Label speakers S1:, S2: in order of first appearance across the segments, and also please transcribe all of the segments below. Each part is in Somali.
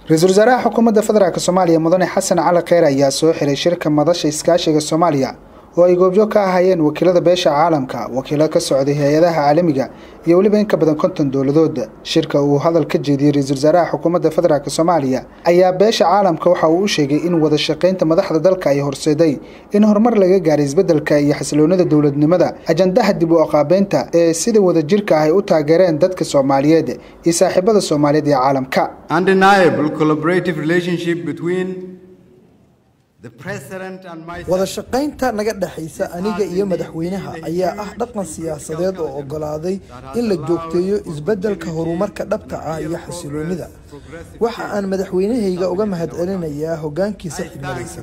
S1: ra-iisul wasaaraha xukuumadda federaalk soomaaliya mudane xasan cali kheyr ayaa soo xiray shirka madasha iskaashiga soomaaliya oo ay goobjoog ka ahaayeen wakiilada beesha caalamka wakiilo ka socday hay-adaha caalamiga iyo weliba in ka badan konton dowladood shirka uu hadal ka jeediyey ra-iisul wasaaraha xukuumadda federaalk soomaaliya ayaa beesha caalamka waxa uu u sheegay in wada shaqaynta madaxda dalka ay horseeday in horumar laga gaaray isbeddelka iyo xasiloonida dowladnimada ajandaha dib u aqaabeynta ee sida wadajirka ah ay u taageereen dadka soomaaliyeed iyo saaxiibada soomaaliyeed ee caalamka
S2: wada shaqaynta naga dhexaysa aniga iyo madaxweynaha ayaa ah dhaqan siyaasadeed oo oggolaaday in la joogteeyo isbeddelka horumarka dhabta ah iyo xasiloonnida waxa aan madaxweynahayga uga mahadcelinayaa hoggaankiisa xigmadaysa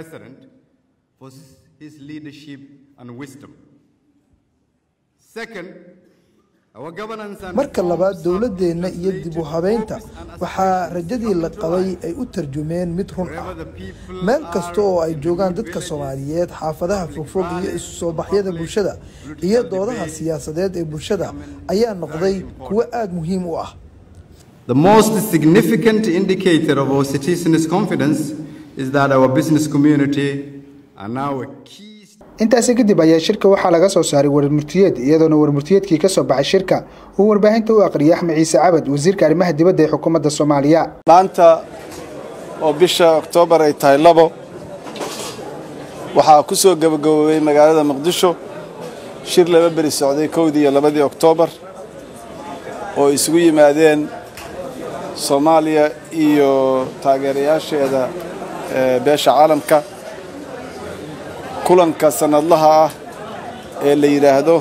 S2: marka labaad dowladdeenna iyo dib u habeynta waxaa rajadii la qabay ay u tarjumeen mid run ah meel kasta oo ay joogaan dadka soomaaliyeed xaafadaha fogfog iyo isu soo baxyada bulshada iyo doodaha siyaasadeed ee bulshada ayaa noqday kuwo aada muhiim u ah
S3: The most significant indicator of our citizens' confidence is that our business community are now a key
S1: intaasi kadib ayaa shirka waxaa laga soo saaray warmurtiyeed iyadoona warmurtiyeedkii ka soo baxay shirka uu warbaahinta u aqriyay axmed ciise cabad wasiirka arrimaha dibadda ee xukuumadda soomaaliya
S4: maanta oo bisha oktoobar ay tahay labo waxaa ku soo gabagaboobay magaalada muqdisho shir laba beri socday kowdii iyo labadii oktoobar oo isugu yimaadeen soomaaliya iyo taageerayaasheeda beesha caalamka kulanka sanadlaha ah ee la yidhaahdo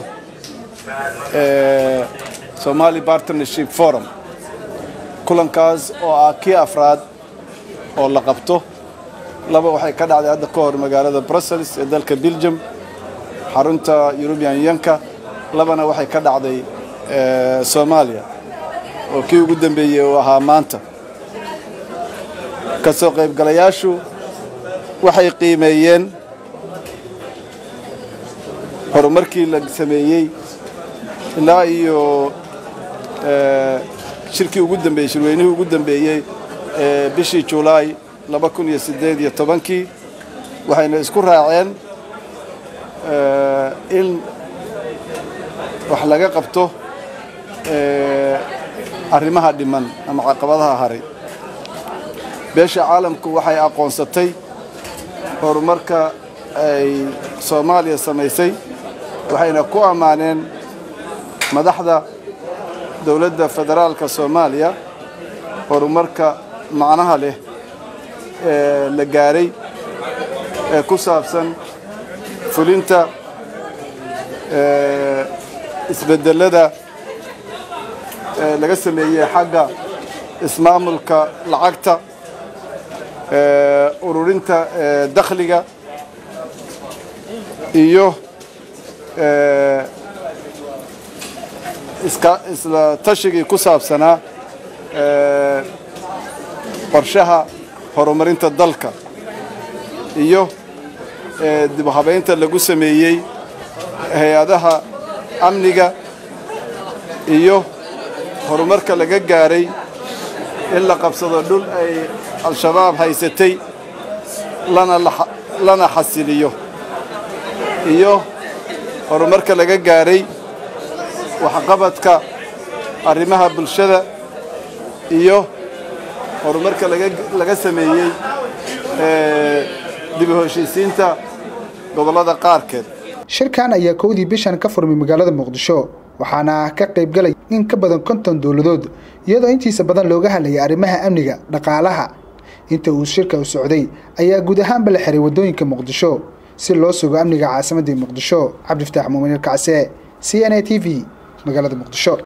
S4: somali partnership forum kulankaas oo ah kii afraad oo la qabto laba waxay ka dhacday hadda ka hor magaalada brussels ee dalka belgium xarunta eurubian yanka labana waxay ka dhacday soomaaliya oo kii ugu dambeeyey uu ahaa maanta ka soo qaybgalayaashu waxay qiimeeyeen horumarkii la sameeyey ilaa iyo shirkii ugu dambeeyey shirweynihii ugu dambeeyey ee bishii julaay laba kun iyo siddeed iyo tobankii waxayna isku raaceen in wax laga qabto arrimaha dhiman ama caqabadaha haray beesha caalamku waxay aqoonsatay horumarka ay soomaaliya samaysay waxayna ku ammaaneen madaxda dowladda federaalka soomaaliya horumarka macnaha leh ee la gaaray ee ku saabsan fulinta isbedelada laga sameeyey xagga ismaamulka lacagta ururinta dakhliga iyo isla tashigii ku saabsanaa qorshaha horumarinta dalka iyo dib u habaynta lagu sameeyey hay-adaha amniga iyo horumarka laga gaaray in la qabsado dhul ay al-shabaab haysatay lana xasiliyo iyo horumarka laga gaaray waxqabadka arrimaha bulshada iyo horumarka laga sameeyey dib u heshiisiinta gobollada qaarkeed
S1: shirkan ayaa kowdii bishan ka furmay magaalada muqdisho waxaana ka qaybgalay in ka badan konton dowladood iyadoo intiisa badan looga hadlayay arrimaha amniga dhaqaalaha inta uu shirka u socday ayaa guud ahaanba la xiray waddooyinka muqdisho si loo sugo amniga caasimadii muqdisho cabdifataax muumin ilkacse c n a t v magaalada muqdisho